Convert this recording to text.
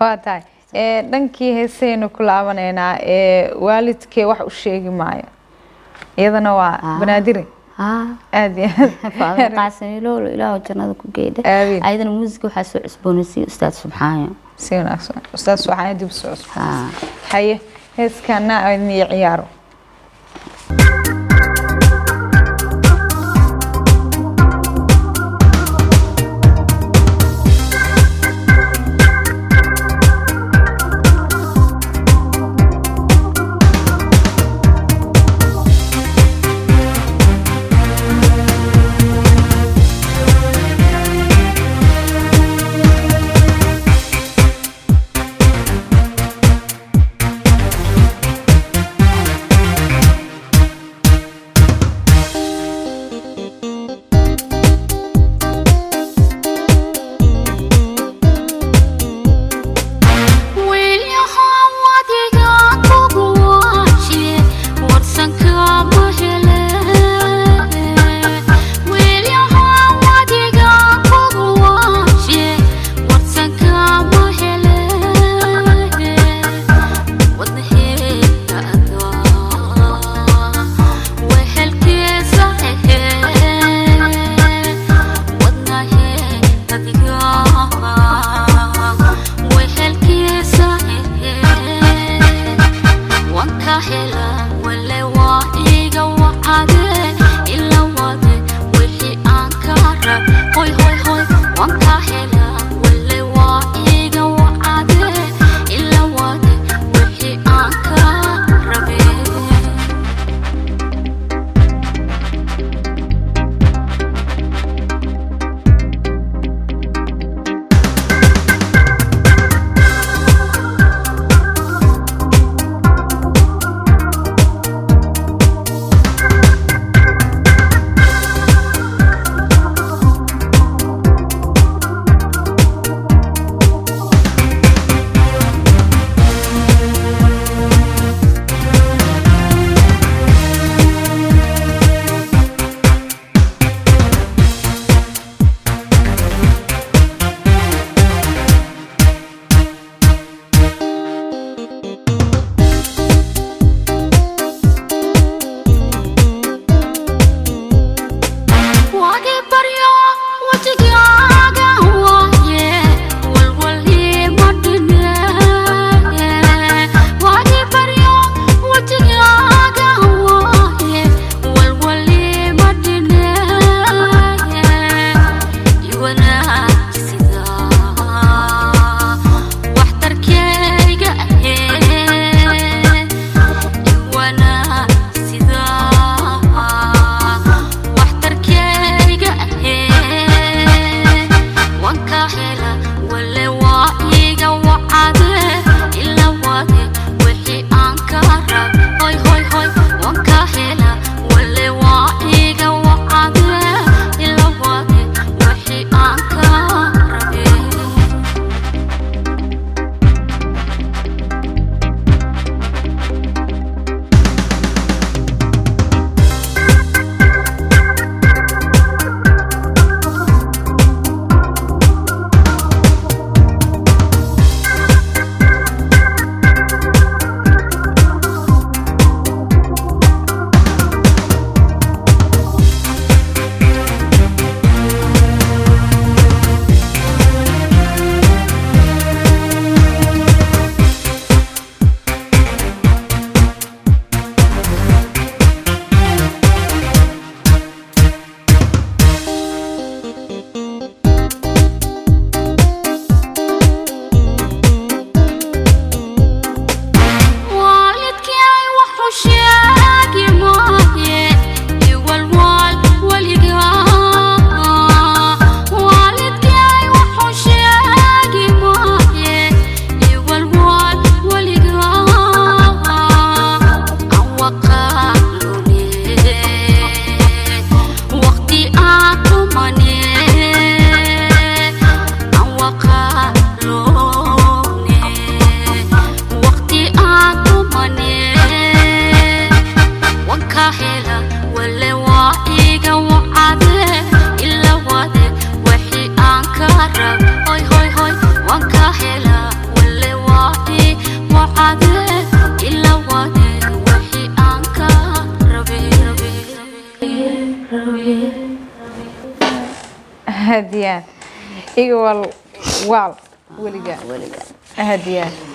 waa tahay ee dhankii heesaynu ku laabanaynaa ee waalidkee wax u sheegi maayo iyadana waa Ah. banaadire haa aad iyo faadimo aad qaasaniloolo ilaahu jannada ku geydha Amiin. ayadana muusiga waxaa soo cusboonaysiiya ustaad subxaayo si wanaagsan ustaas waxaan dib soo cusub haa haye heeskana idin iyo ciyaaro Thank hadiyaan iga wal waal weliga weliga hadiyaan